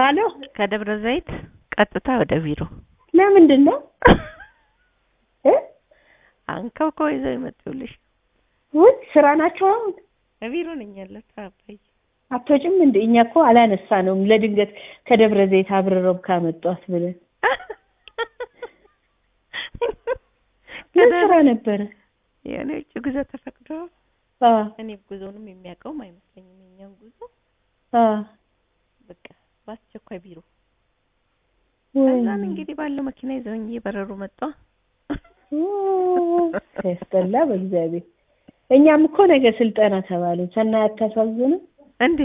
አሎ ከደብረ ዘይት ቀጥታ ወደ ቢሮ ለምንድን ነው እ አንከብከው ይዘው ይመጡልሽ። ውይ ስራ ናቸው አሁን ቢሮ ነኝ ያለሁት አባዬ። አትወጭም እንደ እኛ እኮ አላነሳ ነውም ለድንገት ከደብረ ዘይት አብረረው ካመጧት ብለን ምን ስራ ነበረ የእኔ ውጭ ጉዞ ተፈቅዶ አ እኔ ጉዞውንም የሚያውቀውም አይመስለኝም። የኛን ጉዞ አ በቃ በአስቸኳይ ቢሮ ወይ ከዛን እንግዲህ ባለው መኪና ይዘውኝ እየበረሩ መጣ። ሲያስጠላ በእግዚአብሔር እኛም እኮ ነገ ስልጠና ተባልን ሰናይ አታሳዝንም እንዴ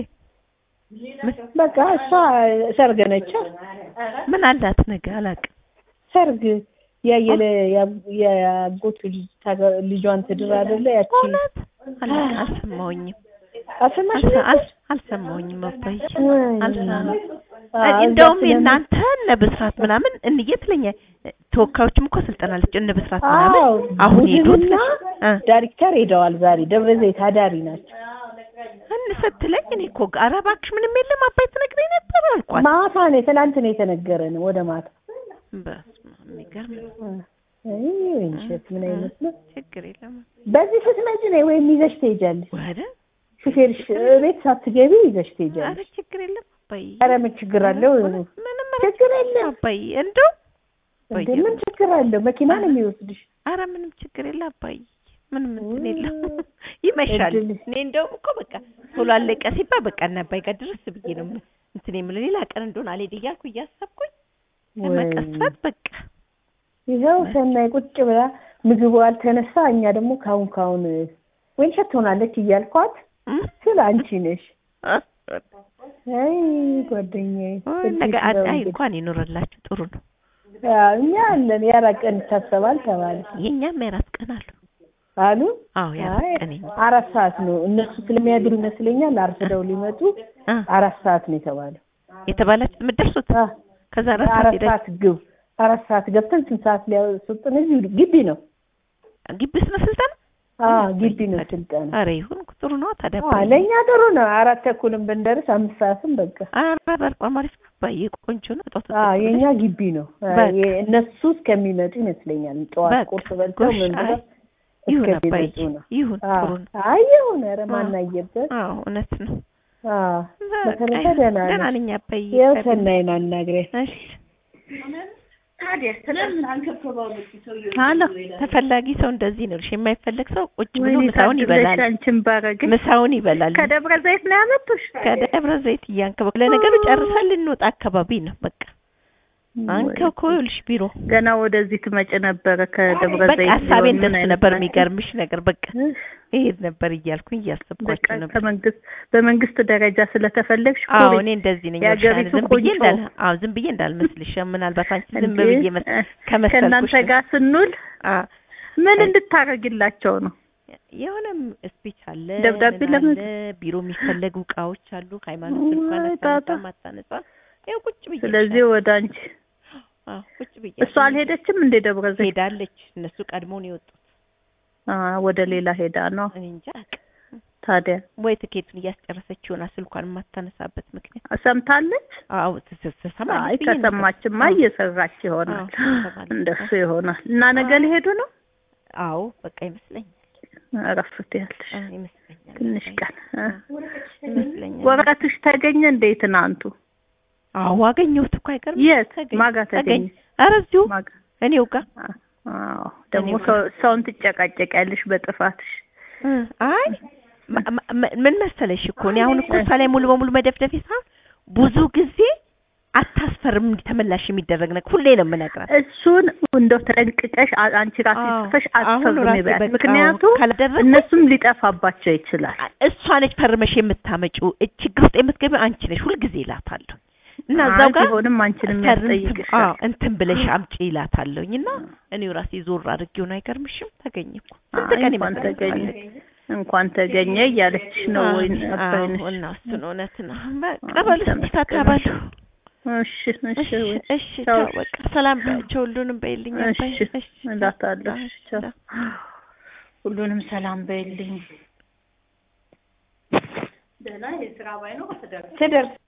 በቃ እሷ ሰርግ ነች ምን አላት ነገ አላውቅም። ሰርግ ያየለ የአጎቱ ልጅ ታገ- ልጇን ትድር አይደለ ያቺ እውነት አላውቅም፣ አልሰማሁኝም አሰማሽ አልሰ- አል- አልሰማሁኝም አባዬ ወይ አልሰማሁም። አዎ፣ እንደውም እዛ ስለምን- የእናንተ እነ ብስራት ምናምን እንዬ ትለኛ ተወካዮችም እኮ ስልጠና አለች እነ ብስራት ምናምን አዎ አሁን ሄዱ ቡድንና እ ዳይሬክተር ሄደዋል ዛሬ ደብረ ዘይት አዳሪ ናቸው እን ስትለኝ እኔ እኮ ኧረ እባክሽ ምንም የለም አባይ ትነግረኝ ነበር አልኳት። ማታ ነው ትናንት ነው የተነገረ ነው ወደ ማታ በስመ አብ የሚገርም ነው። አይ ወይንሸት ምን አይነት ነው ችግር የለም በዚህ ስትመጪ ነው ወይም ይዘሽ ትሄጃለሽ ወደ ሹፌርሽ ቤት ሳትገቢ ይዘሽ ትሄጃለሽ ኧረ ችግር የለም አባይ ኧረ ምን ችግር አለው ምንም ችግር የለም አባይ እንደው እንዴ ምን ችግር አለው መኪና ነው የሚወስድሽ ኧረ ምንም ችግር የለ አባይ ምንም እንትን የለም ይመሻል። እድል። እኔ እንደውም እኮ በቃ ቶሎ አለቀ ሲባል በቃ እና አባይ ጋር ድረስ ብዬ ነው እንትን የምልህ ሌላ ቀን እንደሆነ አልሄድ እያልኩ እያሰብኩኝ ለመቀስፈት በቃ ይኸው ሰናይ ቁጭ ብላ ምግቡ አልተነሳ እኛ ደግሞ ካሁን ካሁን ወይንሸት ትሆናለች እያልኳት እም? ስለ አንቺ ነሽ አይ ጓደኛዬ ወይ ነገ እድል ነው አይ እንግዲህ። እንኳን ይኖርላችሁ ጥሩ ነው። አዎ፣ እኛ አለን የአራት ቀን ይታሰባል ተባለ የኛም የአራት ቀን አሉ። አሉ አዎ የአራት አይ ቀን የኛ አራት ሰዓት ነው እነሱ ስለሚያድሩ ይመስለኛል አርፍደው ሊመጡ አ አራት ሰዓት ነው የተባለው የተባላችሁ የምትደርሱት አ ከዛ አራት ሰዓት አራት ሄዳችሁ ሰዓት ግብ አራት ሰዓት ገብተን ስንት ሰዓት ሊያስወጡን እዚሁ ግቢ ነው ግቢ ውስጥ ነው ስልጠና? አ ግቢ ነው ስልጠና ኧረ ይሁን ጥሩ ነው ታዲያ። አ ለእኛ ጥሩ ነው አራት ተኩልም ብንደርስ አምስት ሰዓትም በቃ ኧረ በጣም አሪፍ ነው አባዬ ቆንጆ ነው። ጧት አ ወጥተን የኛ ግቢ ነው አ በቃ። የ- እነሱ እስከሚመጡ ይመስለኛል ጠዋት በቃ። ቁርስ በልተው ጎሽ፣ ምን ብለው አይ ይሁን አባዬ እስከሚመጡ ነው ይሁን አ ጥሩ ነው። አይ ይሁን ኧረ ማናየበት አዎ እውነት ነው። አ በቃ በተረፈ ይሁን። ደህና ደህና ነሽ? ነኝ አባዬ። ያው ሰናይን አናግሪያት እሺ አሎ ተፈላጊ ሰው እንደዚህ ነው። እሺ የማይፈለግ ሰው ቁጭ ብሎ ወይኔ ምሳውን ይበላል። ታድለሽ አንቺን ባረገ ምሳውን ይበላል። ከደብረ ዘይት ነው ያመጡሽ? ከደብረ ዘይት እያንከበ ለነገሩ ጨርሰን ልንወጣ አካባቢ ነው። በቃ አንከብኮ ይኸውልሽ ቢሮ ገና ወደዚህ ትመጭ ነበረ ከደብረ በቃ ዘይት ሀሳቤ ቢሆን ምን እንደሱ አይነት ነበር። ናቸው? የሚገርምሽ ነገር በቃ እህ፣ ይሄድ ነበር እያልኩኝ በቃ እያሰብኳቸው ነበር። ከመንግስት በመንግስት ደረጃ ስለተፈለግሽ አዎ ኩሪ። እኔ እንደዚህ ነኝ። የአገሪቱ ዝም ብዬ ቆንጆ። እንዳል አዎ ዝም ብዬ እንዳልመስልሽ ምናልባት አንቺ ዝም እንዴ፣ ብዬ መስ- እ፣ ከመሰልኩሽ ከእናንተ ጋር ስንውል አ ምን አይ። እንድታረግላቸው ነው? የሆነም ስፒች አለ ደብዳቤ ምን ለምን- አለ ቢሮ የሚፈለጉ እቃዎች አሉ። ሃይማኖት እንኳን ወይ አታነሳ ጣጣ። ማታነሳ ይኸው ቁጭ ብዬ ስለዚህ ወደ አንቺ አዎ ቁጭ ብዬ እሷ አልሄደችም እንደ ደብረ ዘይት ሄዳለች። እነሱ ቀድሞውን የወጡት አ፣ ወደ ሌላ ሄዳ ነው እኔ እንጃ አላውቅም። ታዲያ ወይ ትኬቱን እያስጨረሰች ይሆናል ስልኳን የማታነሳበት ምክንያት። ሰምታለች? አዎ ትሰማለች አይ ብዬ ነበር። ከሰማችማ አዎ። እየሰራች ይሆናል። አዎ፣ ትሰማለች። እንደሱ ይሆናል። እና ነገ አዎ። ሊሄዱ ነው? አዎ በቃ ይመስለኛል እረፍት ያለሽ አዎ፣ ይመስለኛል ትንሽ ቀን እ። ይመስለኛል። ወረቀትሽ ተገኘ እንደ ትናንቱ? አዎ አገኘሁት እኮ አይቀርም። የት ተገኘ ማጋ ተገኘ? ኧረ እዚሁ ማጋ እኔው ጋር አዎ። ደግሞ እኔው ሰው- ሰውን ትጨቃጨቂያለሽ በጥፋትሽ። እ፣ አይ ማ- ማ- ምን መሰለሽ እኮ እኔ አሁን እኮ እሷ ላይ ሙሉ በሙሉ መደፍደፍ ሳይሆን ብዙ ጊዜ አታስፈርም እንዲህ ተመላሽ የሚደረግ ነገር ሁሌ ነው የምነግራት። እሱን እንደው ተጠንቅቀሽ አ- አንቺ ራስሽ አዎ፣ ጽፈሽ አሁን አስፈርሚ ራሴ በያት። በቃ ምክንያቱም ካላደረግኩኝ እነሱም ሊጠፋባቸው ይችላል። እሷ ነች ፈርመሽ የምታመጪው እ- ችግር ውስጥ የምትገቢው አንቺ ነሽ ሁልጊዜ ይላታለሁ እና እዛው አይ ጋር ቢሆንም አንቺንም ፈርም- አዎ ያስጠይቅሻል። እንትን ብለሽ አምጪ ይላታለሁኝ እና እኔው ራሴ ዞር አድርጌው ነው አይገርምሽም? ተገኘ እኮ ስንት አይ ቀን እንኳን ይመስላል ተገኘ ማለት እንኳን ተገኘ እያለችሽ ነው ወይ አባይነሽ? እና እሱን እውነት ነው። በቃ በሉ እስኪ ታታባሉ። እሺ እሺ እሺ ወይ እሺ ቻው። ቻው በቃ ሰላም በያቸው ሁሉንም በይልኝ አባይ። እሺ እሺ እላታለሁ። ቻው፣ እሺ ቻው። ቻው። ሁሉንም ሰላም በይልኝ። ትደርስ